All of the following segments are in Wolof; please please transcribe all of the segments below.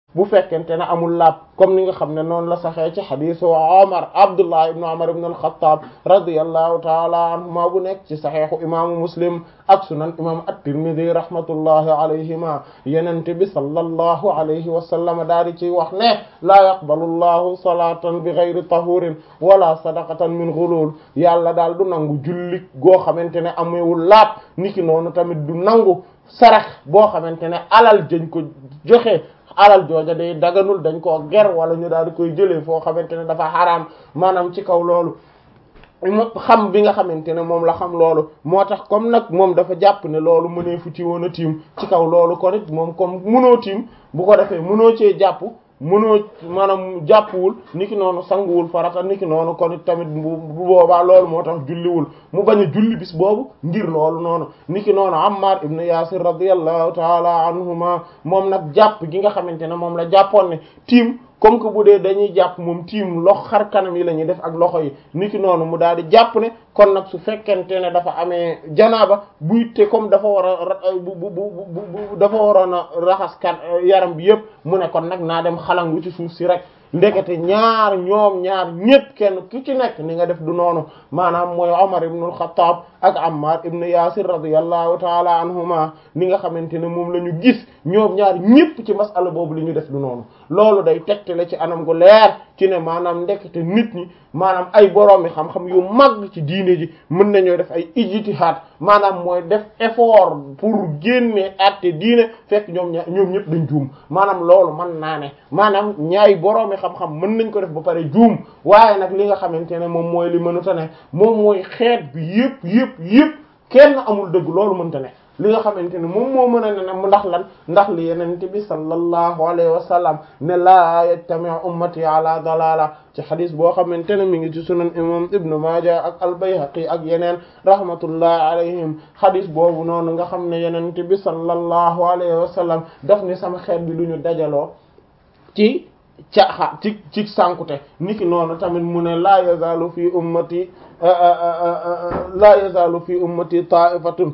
bu fekkente ne amul laab comme ni nga xam ne noonu la saxee ci xadisu Omar Abdullah ibn Omar ibn al-Khattab radiyallahu taala anhuma bu nekk ci saxeexu imaamu Muslim ak sunan imam at-Tirmidhi rahmatullahi alayhima yenente bi sallallahu alayhi wa sallam daal di ciy wax ne laa yaqbalu llahu salatan bi ghayri tahurin wala sadaqatan min ghulul yàlla daal du nangu julli goo xamante ne amewul laab niki noonu tamit du nangu sarax boo xamante ne alal jëñ ko joxe alal jooja day daganul dañ koo ger wala ñu daal di koy jëlee foo xamante ne dafa xaraam maanaam ci kaw loolu xam bi nga xamante ne moom la xam loolu moo tax comme nag moom dafa jàpp ne loolu mënee fu ci woon a tiim ci kaw loolu kon it moom comme mënoo tiim bu ko defee mënoo cee jàpp mënoo maanaam jàppwul niki noonu sanguwul farata niki noonu kon it tamit bu boobaa loolu moo tax julliwul mu bañ a julli bis boobu ngir loolu noonu niki noonu Ammar ibn Yasir radiyallahu taala anhuma moom nag jàpp gi nga xamante ne moom la jàppoon ne tiim comme que bu dee dañuy jàpp moom tiim lox xar kanam yi la ñuy def ak loxo yi niki noonu mu daal di jàpp ne kon nag su fekkente ne dafa amee janaaba buy te comme dafa war a bu bu bu dafa waroon a raxas kan yaram bi yëpp mu ne kon nag naa dem xalangu ci suuf si rek ndekete ñaar ñoom ñaar ñépp kenn ki ci nekk ni nga def du noonu maanaam mooy Umar ibn al-Khattab ak Ammar ibn Yasir radiyallahu taala anhuma ni nga xamante ne moom la ñu gis ñoom ñaar ñépp ci masala boobu li ñu def du noonu loolu day tegtale ci anam gu leer ci ne maanaam ndekete nit ñi maanaam ay boroomi xam-xam yu mag ci diine ji mën nañoo def ay ijtihaad maanaam mooy def effort pour génne àtte diine fekk ñoom ña ñoom ñëpp dañ juum maanaam loolu mën naa ne maanaam ñaay boroomi xam-xam mën nañ ko def ba pare juum waaye nag li nga xamante ne moom mooy li mënuta ne moom mooy xeet bi yëpp yëpp yëpp kenn amul dëgg loolu mënta ne li nga xamante ne moom moo mën a ne nag ndax lan ndax li yenente bi sallallahu alayhi wa sallam ne laa yajtami'u ummati ala dalala ci xadis boo xamante ne mi ngi ci sunan imam ibnu maaja ak al-Bayhaqi ak yeneen rahmatullahi alayhim xadis boobu noonu nga xam ne yenente bi sallallahu alayhi wa sallam daf ni sama xeet bi lu ñu dajaloo ci caaxa ci ci sànkute niki noonu tamit mu ne laa yazaalu fi ummati laa yazaalu fi ummati ta'ifatun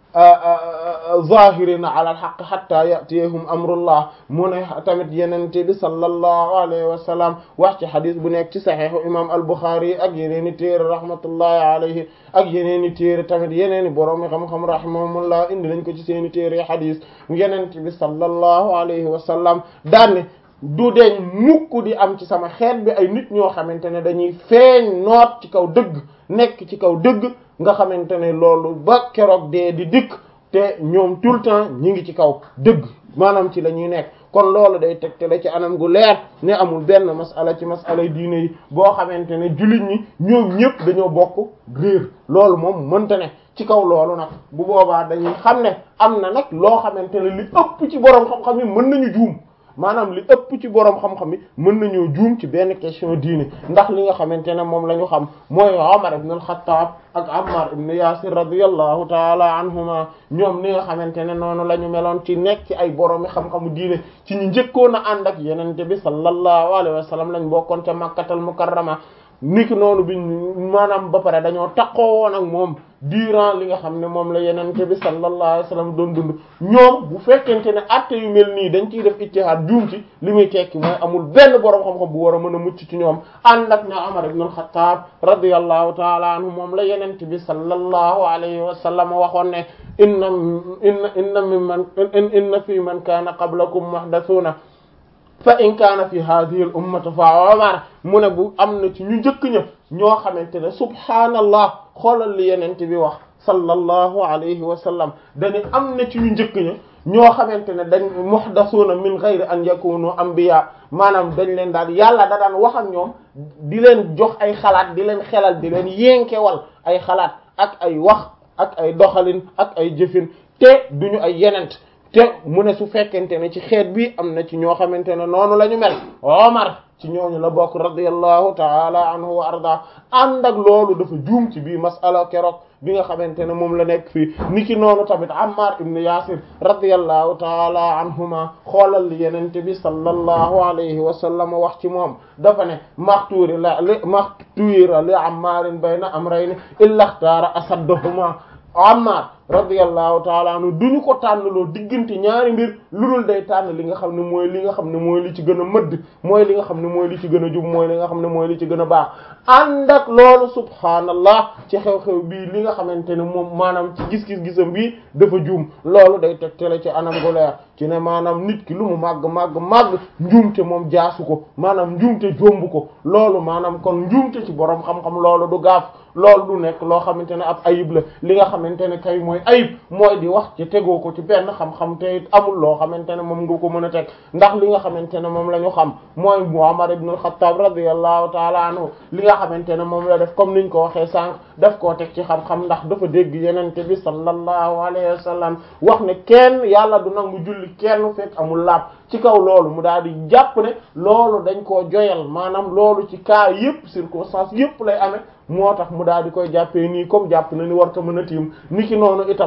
zahirina ala alhaq hatta yatiyahum amrullah mu ne tamit yenente bi sallallahu alayhi wa sallam wax ci xadis bu nekk ci saxiixu imam al-Bukhari ak yeneeni téere rahmatullahi alayhi ak yeneeni téere tamit yeneeni boroomi xam-xam rahimahumullah indi nañ ko ci seeni téere xadis yenente bi sallallahu alayhi wa sallam daanne du deñ mukk di am ci sama xeet bi ay nit ñoo xamante ne dañuy feeñ noot ci kaw dëgg nekk ci kaw dëgg nga xamante ne loolu ba keroog dee di dikk te ñoom tout le temps ñi ngi ci kaw dëgg maanaam ci la ñuy nekk kon loolu day tegtale ci anam gu leer ne amul benn masala ci masala diine yi boo xamante ne jullit ñi ñoom ñëpp dañoo bokk réer loolu moom mënta ne ci kaw loolu nag bu boobaa dañuy xam ne am na nag loo xamante ne li ëpp ci boroom xam-xam yi mën nañu juum maanaam li ëpp ci boroom xam-xam yi mën nañoo juum ci benn question diine ndax li nga xamante ne moom la ñu xam mooy Umar ibn al-Khattab ak Ammar ibn Yasir radiyallahu taala anhuma ñoom li nga xamante ne noonu la ñu meloon ci nekk ci ay boroomi xam-xamu diine ci ñu njëkkoon a ànd ak yenente bi sallallahu alayhi wa sallam lañ bokkoon ca Makkatal Mukarrama niki noonu bi maanaam ba pare dañoo takkoo woon ak moom durant li nga xam ne moom la yenente bi sallallahu alayhi wasallam doon dund ñoom bu fekkente ne atte yu mel nii dañ ciy def ijtihaad juum ci li muy tekki mooy amul benn boroom xam-xam bu war a mën a mucc ci ñoom ànd ak ne Umar ibn al-Khattab radiyallahu ta'ala anhu moom la yenente bi sallallahu alayhi wasallam waxoon ne inna inna inna mimman inna fi man kaana qablakum muhdathuna fa in kaana fi hadhihi al ummati fa Umar mu ne bu am na ci ñu njëkk ña ñoo xamante ne subhaanallah xoolal li yenente bi wax sallallahu alayhi wa sallam dañu am na ci ñu njëkk ña ñoo xamante ne dañ muhdasuuna min ghayri an yakunu anbiya maanaam dañ leen daal yàlla da daan wax ak ñoom di leen jox ay xalaat di leen xelal di leen yénkewal ay xalaat ak ay wax ak ay doxalin ak ay jëfin te duñu ay yenent te mu ne su fekkente ne ci xeet bi am na ci ñoo xamante ne noonu la ñu mel Omar ci ñooñu la bokk radiyallahu taala anhu wa arda ànd ak loolu dafa juum ci bii masala keroog bi nga xamante ne moom la nekk fii niki noonu tamit Ammar ibn Yasir radiyallahu taala anhuma xoolal li yenente bi sallallahu alayhi wa sallam wax ci moom dafa ne maxtuuri la li maxtuira li Ammarin bayna amrayni illa ikhtara asaddahuma Ammar radiyallahu taala anhu duñu ko tànnaloo diggante ñaari mbir lu dul day tànn li nga xam ne mooy li nga xam ne mooy li ci gën a mëdd mooy li nga xam ne mooy li ci gën a jub mooy li nga xam ne mooy li ci gën a baax ànd ak loolu subhaanallah ci xew-xew bii li nga xamante ne moom maanaam ci gis-gis gisam bii dafa juum loolu day tegtale ci anam gu leer ci ne maanaam nit ki lu mu màgg màgg màgg njuumte moom jaasu ko maanaam njuumte jomb ko loolu maanaam kon njuumte ci borom xam-xam loolu du gaaf loolu du nekk loo xamante ne ab ayib la li nga xamante ne kay mooy ayib mooy di wax ci tegoo ko ci benn xam-xam te it amul loo xamante ne moom nga ko mën a teg ndax li nga xamante ne moom la ñu xam mooy Muhammad ibn al-Khattab radiyallahu ta'ala anhu li nga xamante ne moom la def comme niñ ko waxee sànq daf koo teg ci xam-xam ndax dafa dégg yenente bi sallallahu alayhi wa sallam wax ne kenn yàlla du nangu julli kenn fekk amul laab ci kaw loolu mu daal di jàpp ne loolu dañ koo joyal maanaam loolu ci cas yépp circonstance yépp lay amee moo tax mu daal di koy jàppee nii comme jàpp na ni war ko mën a tiim ni ki noonu itam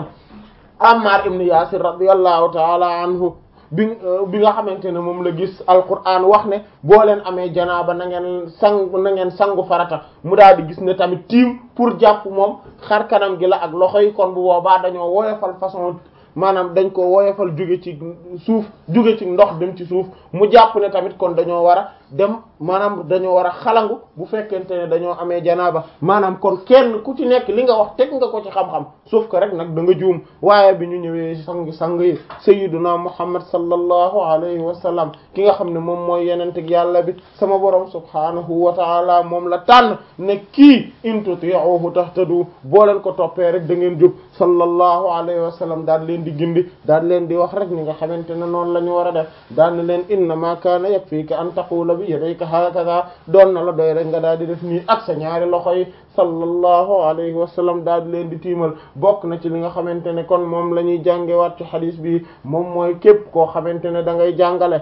Ammar ibn Yasir radiyallahu ta'ala anhu bi bi nga xamante ne moom la gis alquran wax ne boo leen amee janaaba na ngeen sang na ngeen sangu farata mu daal di gis ne tamit tiim pour jàpp moom xar kanam gi la ak loxo yi kon bu boobaa dañoo woyofal façon maanaam dañ ko woyofal jóge ci suuf jóge ci ndox dem ci suuf mu jàpp ne tamit kon dañoo war a dem maanaam dañoo war a xalangu bu fekkente ne dañoo amee janaaba maanaam kon kenn ku ci nekk li nga wax teg nga ko ci xam-xam sauf que rek nag da nga juum waaye bi ñu ñëwee sang sang yi sayyiduna muhammad sallallahu alayhi wa sallam ki nga xam ne moom mooy yenente yàlla bi sama borom subhanahu wa taala moom la tànn ne kii in tuti'uhu tahtadu boo leen ko toppee rek da ngeen jub sallallahu alayhi wa sallam daal leen di gindi daal leen di wax rek ni nga xamante ne noonu la ñu war a def daal ne leen innama kaana yakfika an taqula bi yadayka hakaza doon na la doy rek nga daal di def nii ak sa ñaari loxo yi sallallahu alayhi wa sallam daal di leen di tiimal bokk na ci li nga xamante ne kon moom la ñuy jàngewaat ci xadis bi moom mooy képp koo xamante ne da ngay jàngale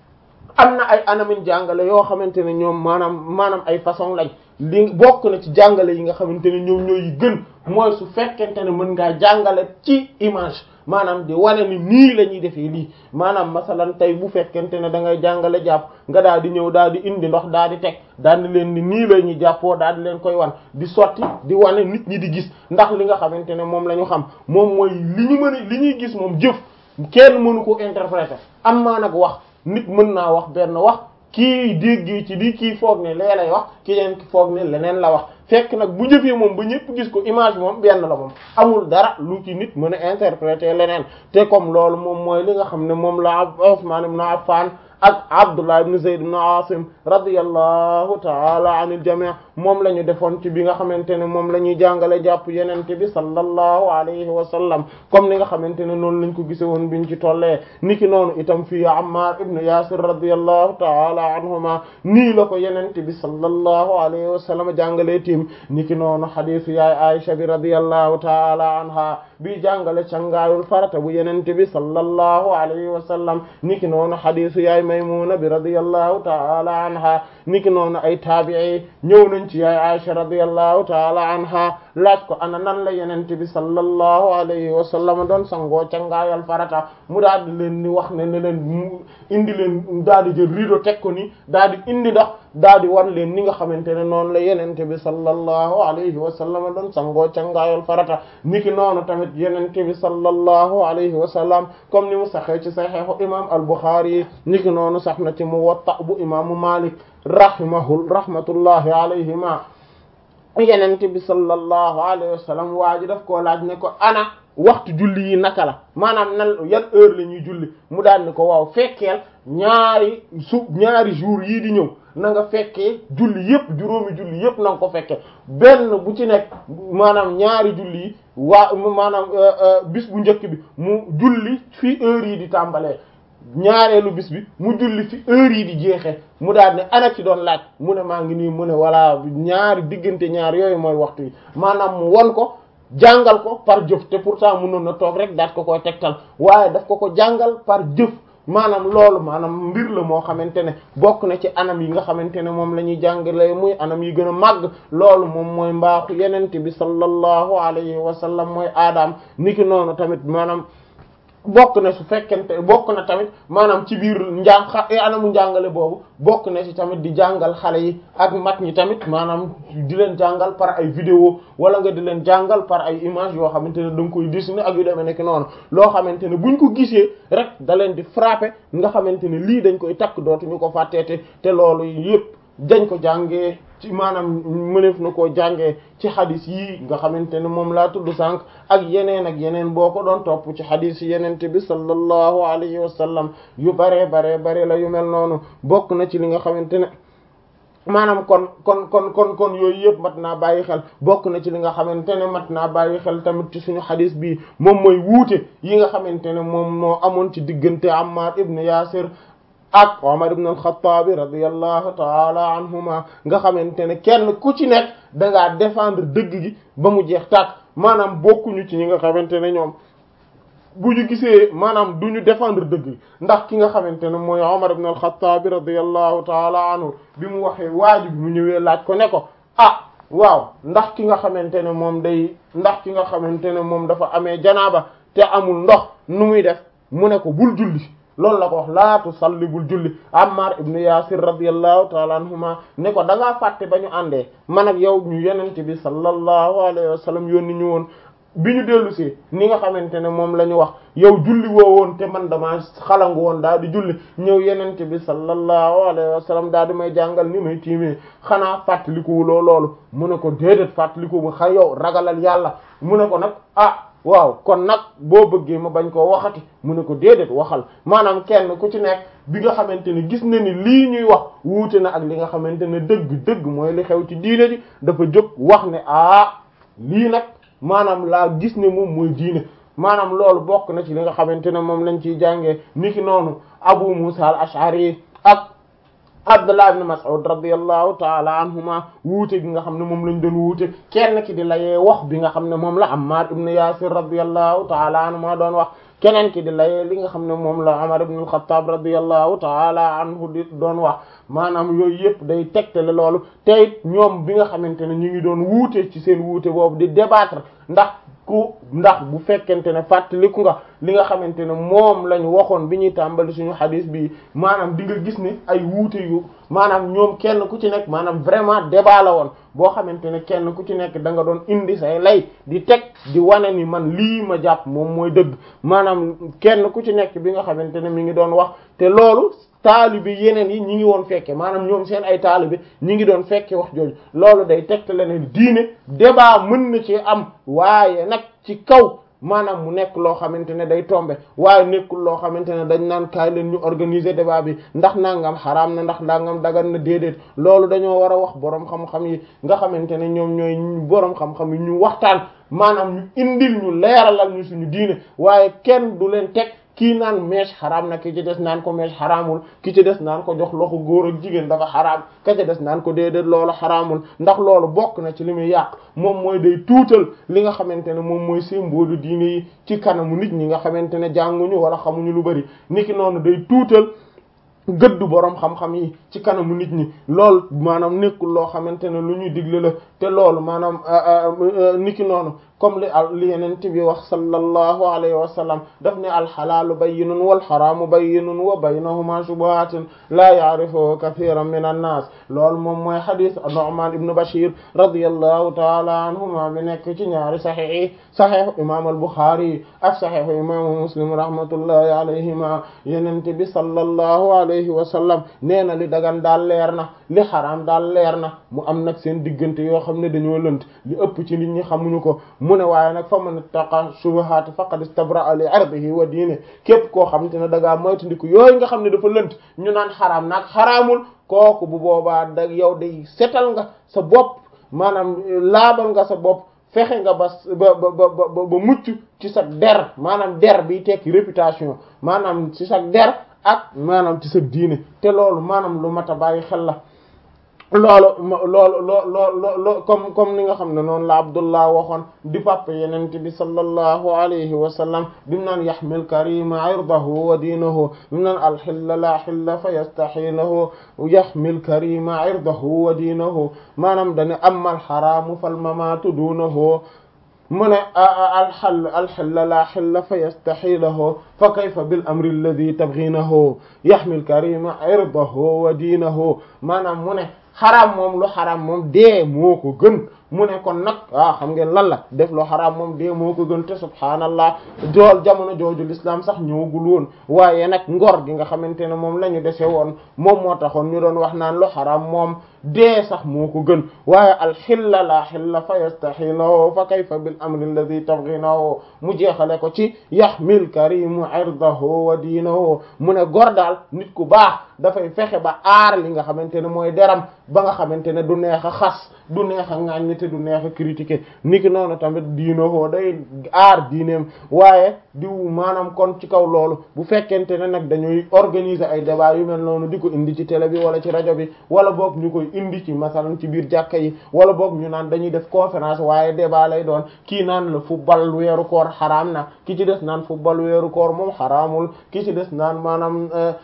am na ay anamin jàngale yoo xamante ne ñoom maanaam maanaam ay façon lañ li bokk na ci jàngale yi nga xamante ne ñoom ñooy yi gën mooy su fekkente ne mën ngaa jàngale ci image maanaam di wane ni nii la ñuy defee lii maanaam masalan tey bu fekkente ne da ngay jàngale jàpp nga daal di ñëw daal di indi ndox daal di teg daal di leen ni nii la ñuy jàppoo daal di leen koy wan di sotti di wane nit ñi di gis ndax li nga xamante ne moom la ñu xam moom mooy li ñu mën a li ñuy gis moom jëf kenn mënu ko interpréter am maa nag wax nit mën naa wax benn wax kii dégg ci di kii foog ne lee lay wax ki leen ki foog ne leneen la wax fekk nag bu jëfee moom ba ñëpp gis ko image moom benn la moom amul dara lu ci nit mën a interpréter leneen te comme loolu moom mooy li nga xam ne moom la Usman ibn Affan ak Abdullah ibn Zayd ibn Asim radiyallahu ta'ala anil jami' moom la ñu defoon ci bi nga xamante ne moom la ñuy jàngale jàpp yenente bi sallallahu alayhi wa sallam comme ni nga xamante ne noonu lañ ko gise woon biñ ci tollee niki noonu itam fii Ammar ibn Yasir radiyallahu ta'ala anhuma nii la ko yenente bi sallallahu alayhi wa sallam jàngalee tiim niki noonu hadisu yaay Aisha bi radiyallahu ta'ala anha bi jàngale cangaayul farata bu yenente bi sallallahu alayhi wa sallam niki noonu hadisu yaay Maymuna bi radiyallahu ta'ala anha niki noonu ay taabi'i ñëw nañ ci yaay Aisha radiyallahu ta'ala anha laaj ko ana nan la yenente bi sallallahu alayhi wa sallam doon sangoo cangaayal farata mu daal di leen ni wax ne ne leen mu indi leen daal di jël rido teg ko ni daal di indi ndox daal di wan leen ni nga xamante ne noonu la yenente bi sallallahu alayhi wa sallam doon sangoo cangaayal farata niki noonu tamit yenente bi sallallahu alayhi wa sallam comme ni mu saxee ci saxiixu imam al-Bukhari yi niki noonu sax na ci Muwatta bu imaamu Malik rahimahu rahmatullahi alayhima yenente bi sallallahu alayhi wa sallam waa ji daf koo laaj ne ko ana waxtu julli yi naka la maanaam nan yan heure la ñuy julli mu daal ne ko waaw fekkeel ñaari su ñaari jours yii di ñëw na nga fekkee julli yépp juróomi julli yépp na nga ko fekkee benn bu ci nekk maanaam ñaari julli yi waa maanaam bis bu njëkk bi mu julli fi heure yi di tàmbalee ñaareelu bis bi mu julli fi heure yi di jeexee mu daal ne ana ci doon laaj mu ne maa ngi nii mu ne walla ñaari diggante ñaar yooyu mooy waxtu yi maanaam mu won ko jàngal ko par jëf te pourtant mënoon na toog rek daat ko koy tegtal waaye daf ko ko jàngal par jëf maanaam loolu maanaam mbir la moo xamante ne bokk na ci anam yi nga xamante ne moom la ñuy jàngale muy anam yi gën a màgg loolu moom mooy mbaaxu yenente bi sallallahu alayhi wa sallam mooy aadaam niki noonu tamit maanaam bokk na su fekkente bokk na tamit maanaam ci biir njàng xa anamu njàngale boobu bokk na ci tamit di jàngal xale yi ak mag ñi tamit maanaam di leen jàngal par ay vidéo wala nga di leen jàngal par ay image yoo xamante ne da nga koy dessiner ak yu demee nekk noonu loo xamante ne buñ ko gisee rek da leen di frapper nga xamante ne lii dañ koy takk dootuñu ko fàtteete te loolu yépp dañ ko jàngee ci maanaam mëneef na koo jàngee ci xadis yii nga xamante ne moom laa tudd sànq ak yeneen ak yeneen boo ko doon topp ci xadis yi yenente bi sallallahu alayhi wa sallam yu baree baree bare la yu mel noonu bokk na ci li nga xamante ne maanaam kon kon kon kon kon yooyu yëpp mat naa bàyyi xel bokk na ci li nga xamante ne mat naa bàyyi xel tamit ci suñu xadis bii moom mooy wuute yi nga xamante ne moom moo amoon ci diggante Ammar ibn Yasir ak Umar ibn al-Khattab radiyallahu ta'ala anhuma nga xamante ne kenn ku ci nekk da ngaa défendre dëgg gi ba mu jeex tàkk maanaam bokkuñu ci ñi nga xamante ne ñoom bu ñu gisee maanaam du ñu défendre dëgg gi ndax ki nga xamante ne mooy Umar ibn al-Khattab radiyallahu ta'ala anhu bi mu waxee waaju bi mu ñëwee laaj ko ne ko ah waaw ndax ki nga xamante ne moom day ndax ki nga xamante ne moom dafa amee janaaba te amul ndox nu muy def mu ne ko bul julli loolu la ko wax laatu salli bul julli Ammar ibn Yasir radiyallahu ta'ala anhuma ne ko da ngaa fàtte ba ñu àndee man ak yow ñu yenente bi sallallahu alayhi wa sallam yónni ñu woon bi ñu dellu si ni nga xamante ne moom la ñu wax yow julli woo woon te man dama xalangu woon daal di julli ñëw yenente bi sallallahu alayhi wa sallam daal di may jàngal ni may tiimee xanaa fàttalikuwuloo loolu mu ne ko déedéet fàttaliku bu xay yow ragalal yàlla mu ne ko nag ah waaw kon nag boo bëggee ma bañ koo waxati mu ne ko déedéet waxal maanaam kenn ku ci nekk bi nga xamante ne gis na ni lii ñuy wax wuute na ak li nga xamante ne dëgg dëgg mooy li xew ci diine ji dafa jóg wax ne ah lii nag maanaam laa gis ne moom mooy diine maanaam loolu bokk na ci li nga xamante ne moom lañ ciy jàngee niki noonu Abu Musa al-Ash'ari ak Abdullah ibn Mas'ud radiyallahu ta'ala anhuma wuute gi nga xam ne moom lañ doon wuute kenn ki di layee wax bi nga xam ne moom la Ammar ibn Yasir radiyallahu ta'ala anhuma doon wax keneen ki di layee li nga xam ne moom la Umar ibn al-Khattab radiyallahu ta'ala anhu di doon wax maanaam yooyu yëpp day tegtale loolu te it ñoom bi nga xamante ne ñu ngi doon wuute ci seen wuute boobu di débattre ndax ku ndax bu fekkente ne fàttaliku nga li nga xamante ne moom lañ waxoon bi ñuy tàmbali suñu xadis bi maanaam di nga gis ne ay wuute yu maanaam ñoom kenn ku ci nekk maanaam vraiment débat la woon boo xamante ne kenn ku ci nekk da nga doon indi say lay di teg di wane ni man lii ma jàpp moom mooy dëgg maanaam kenn ku ci nekk bi nga xamante ne mi ngi doon wax te loolu taalibe yeneen yi ñi ngi woon fekke maanaam ñoom seen ay taalibe ñi ngi doon fekke wax jooju loolu day tegtale ne diine débat mën na ci am waaye nag ci kaw maanaam mu nekk loo xamante ne day tombe waaye nekkul loo xamante ne dañ naan kaay leen ñu organiser débat bi ndax nangam xaraam na ndax nangam dagan na déedéet loolu dañoo war a wax boroom xam-xam yi nga xamante ne ñoom ñooy boroom xam-xam yi ñu waxtaan maanaam ñu indil ñu leeralal ñu suñu diine waaye kenn du leen teg kii naan mèche xaraam na ki ci des naan ko mèche xaraamul ki ci des naan ko jox loxo góor ak jigéen dafa xaraam ka ci des naan ko déedéet loolu xaraamul ndax loolu bokk na ci li muy yàq moom mooy day tuutal li nga xamante ne moom mooy symbole diine yi ci kanamu nit ñi nga xamante ne jànguñu wala xamuñu lu bari niki noonu day tuutal gëddu boroom xam-xam yi ci kanamu nit ñi loolu maanaam nekkul loo xamante ne lu ñuy digle la te loolu maanaam niki noonu comme li li yenent bi wax sallallahu alayhi wa sallam daf ne alxalaalu bayyinun wal xaraamu bayyinun wa baynahuma shubuhatun la ya'rifu kathiran min an-nas loolu moom mooy xadis Nu'man ibn Bashir radiyallahu ta'ala anhuma bi nekk ci ñaari saxiix yi saxiix imam al-Bukhari ak saxiix imam Muslim rahmatullahi alayhima yenent bi sallallahu alayhi wa sallam nee na li dagan daal leer na li xaraam daal leer na mu am nag seen diggante yoo xam ne dañoo lënt li ëpp ci nit ñi xamuñu ko mu ne waaye nag fa man ittaqa shubuhaati faqad istabra'a li irdihi wa diine képp koo xamante ne da ngaa moytandiku yooyu nga xam ne dafa lënt ñu naan xaraam nag xaraamul kooku bu boobaa da yow day setal nga sa bopp maanaam laabal nga sa bopp fexe nga ba ba ba ba ba mucc ci sa der maanaam der bi tekki réputation maanaam ci sa der ak maanaam ci sa diine te loolu maanaam lu mat a bàyyi xel la loolu loolu loo loo loo comme comme ni nga xam ne noonu la Abdullah waxoon di papa yenente bi sallallahu alayhi wa sallam bimu naan yaxmil karima irdahu wa diinahu bimu naan alxilla la xilla fa yastaxiinahu yaxmil karima irdahu wa diinahu maanaam dane amma alxaraamu fal mamaatu duunahu mu ne alxall alxilla la xilla fa yastaxilahu fa kayfa bil amri alladi tabghinahu yaxmil karima irdahu wa diinahu maanaam mu ne xaraam moom lu xaraam moom dee moo ko gën mu ne kon nag ah xam ngeen lan la def lu xaraam moom dee moo ko gën te subhaanallah jool jamono jooju l'islam sax ñëwagul woon waaye nag ngor gi nga xamante ne moom la ñu dese woon moom moo taxoon ñu doon wax naan lu xaraam moom dee sax moo ko gën waaye alxilla la xilla fa yastaxilahu fa kayfa bil amri alladi tabghinahu mu jeexale ko ci yaxmil karimu irdahu wa diinahu mu ne gor daal nit ku baax dafay fexe ba aar li nga xamante ne mooy deram ba nga xamante ne du neex a xas du neex a ŋàññ te du neex a critiquer niki noonu tamit diinoo day aar diineem waaye diw maanaam kon ci kaw loolu bu fekkente ne nag dañuy organiser ay débat yu mel noonu di ko indi ci télé bi wala ci rajo bi wala boog ñu koy indi ci masalan ci biir jàkka yi wala boog ñu naan dañuy def conférence waaye débat lay doon kii naan la football weeru koor xaraam na ki ci des naan football weeru koor moom xaraamul ki ci des naan maanaam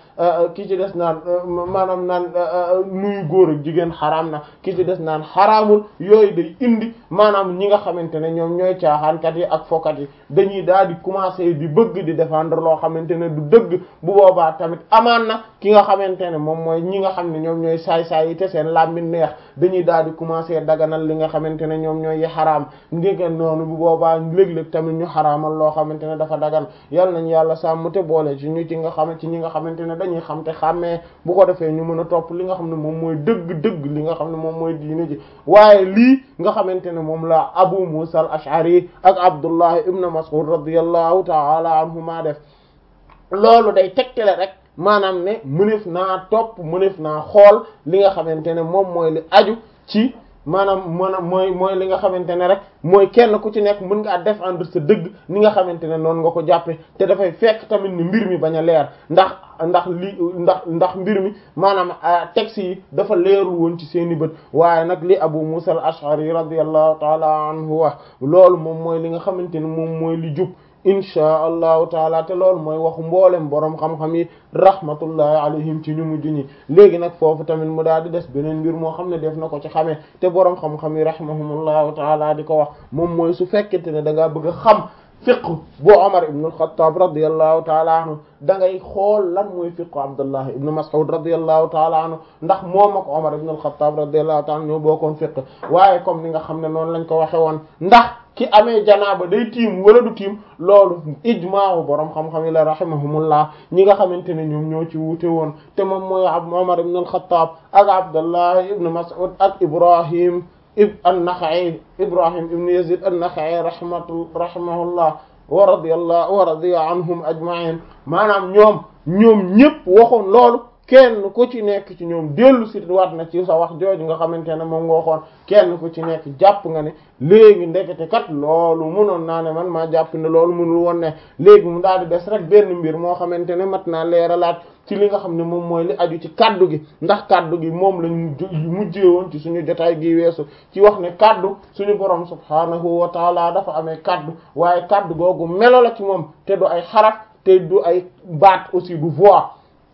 ki ci des naan maanaam naan nuyu góor ak jigéen xaraam na ki ci des naan xaraamul yooyu day indi maanaam ñi nga xamante ne ñoom ñooy caaxaankat yi ak fokat yi dañuy daal di commencer di bëgg di défendre loo xamante ne du dëgg bu boobaa tamit amaan na ki nga xamante ne moom mooy ñi nga xam ne ñoom ñooy saay-saay yi te seen làmmiñ neex dañuy daal di commencer daganal li nga xamante ne ñoom ñooy yi xaraam ngeen noonu bu boobaa léeg-léeg tamit ñu xaraamal loo xamante ne dafa dagan yal nañ yàlla sàmm te boole ci ñu ci nga xam ci ñi nga xamante ne dañuy xam te xàmmee bu ko defee ñu mën a topp li nga xam ne moom mooy dëgg-dëgg li nga xam ne moom mooy diine ji waaye lii nga xamante ne moom la Abu Musa al-Ash'ari ak Abdullah ibn Mas'ud radiyallahu ta'ala anhuma def loolu day tegtale rek maanaam ne mënef naa topp mënef naa xool li nga xamante ne moom mooy li aju ci maanaam maanaam mooy mooy li nga xamante ne rek mooy kenn ku ci nekk mën ngaa défendre sa dëgg ni nga xamante ne noonu nga ko jàppe te dafay fekk tamit ni mbir mi bañ a leer ndax ndax li ndax ndax mbir mi maanaam texte yi dafa leerul woon ci seeni bët waaye nag li Abu Musa al-Ash'ari radiyallahu ta'ala anhu wax loolu moom mooy li nga xamante ne moom mooy li jub inchaa allahu taala te loolu mooy waxu mboolem boroom xam-xam yi rahmatullahi alayhim ci ñu mujj ñi léegi nag foofu tamit mu daal di des beneen mbir moo xam ne def na ko ci xamee te boroom xam-xam yi rahimahumullahu taala di ko wax moom mooy su fekkente ne da ngaa bëgg a xam fiqh bu Umar ibn al-Khattab radiyallahu taala anhu da ngay xool lan mooy fiqh Abdullah ibn Mas'ud radiyallahu taala anhu ndax moom ak Umar ibn al-Khattab radiyallahu taala ñoo bokkoon fiqh waaye comme ni nga xam ne noonu lañ ko waxe woon ndax ki amee janaaba day tiim wala du tiim loolu ijmaawu borom xam-xam yi la rahimahumullah ñi nga xamante ne ñoom ñoo ci wuute woon te moom mooy ab Umar ibn al-Khattab ak Abdullah ibn Mas'ud ak Ibrahim ib an-Nakha'i Ibrahim ibn Yazid an-Nakha'i rahmatu rahimahullah wa radiyallahu wa radiya anhum ajma'in maanaam ñoom ñoom ñëpp waxoon loolu kenn ku ci nekk ci ñoom dellu si waat na ci sa wax jooju nga xamante ne moom nga waxoon kenn ku ci nekk jàpp nga ne léegi ndekete kat loolu mënoon naa ne man maa jàpp ne loolu mënul woon ne léegi mu daal di des rek benn mbir moo xamante ne mat naa leeralaat ci li nga xam ne moom mooy li aju ci kaddu gi ndax kaddu gi moom lañ mujjee woon ci suñu jotaay gi weesu ci wax ne kaddu suñu borom subhaanahu wa taala dafa amee kaddu waaye kaddu googu melo la ci moom te du ay xaraf te du ay baat aussi du voix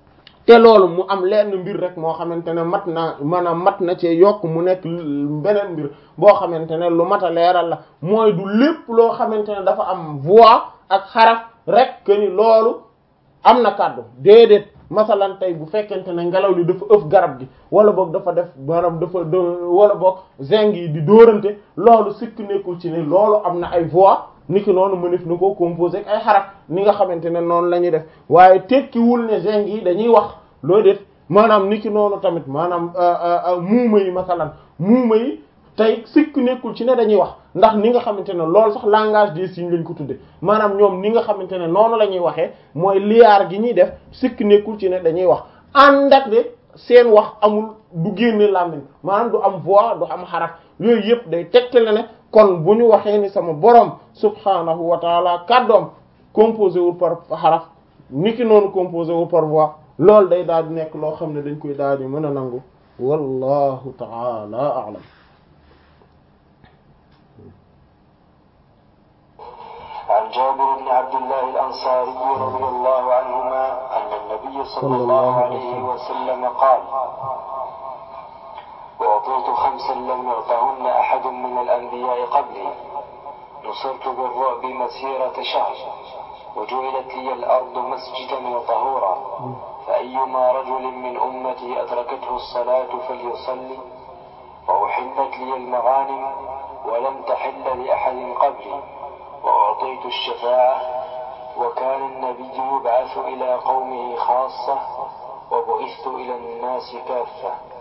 te loolu mu am lenn mbir rek moo xamante ne mat na maanaam mat na cee yokk mu nekk beneen mbir boo xamante ne lu mat a leeral la mooy du lépp loo xamante ne dafa am voix ak xaraf rek que ni loolu am na kàddu déedéet masalan tey bu fekkente ne ngelaw li dafa ëf garab gi wala boog dafa def maanaam dafa wala boog zinc yi di dóorante loolu sikk nekkul ci ne loolu am na ay voix niki noonu mënef na koo composé ak ay xaraf ni nga xamante ne noonu la ñuy def waaye tekkiwul ne zinc yi dañuy wax loo def maanaam niki noonu tamit maanaam muuma yi masalan muuma yi tey sikk nekkul ci ne dañuy wax ndax ni nga xamante ne loolu sax langage des signes lañ ko tudde maanaam ñoom ni nga xamante ne noonu la ñuy waxee mooy liyaar gi ñuy def sikk nekkul ci ne dañuy wax ànd ak de seen wax amul du génne làmmiñ maanaam du am voix du am xaraf yooyu yëpp day tegtale ne kon bu ñu waxee ni sama borom subhanahu wa taala kàddoom composé wul par xaraf niki noonu composé wul par voix loolu day daal di nekk loo xam ne dañ koy daal di mën a nangu wallahu taala a'lam عن جابر بن عبد الله الأنصاري رضي الله عنهما أن النبي صلى الله عليه وسلم قال أعطيت خمسا لم يعطهن أحد من الأنبياء قبلي نصرت بالرعب مسيرة شهر وجعلت لي الأرض مسجدا وطهورا فأيما رجل من أمتي أدركته الصلاة فليصلي وأحلت لي المغانم ولم تحل لأحد قبلي وأعطيت الشفاعة وكان النبي يبعث إلى قومه خاصة وبعثت إلى الناس كافة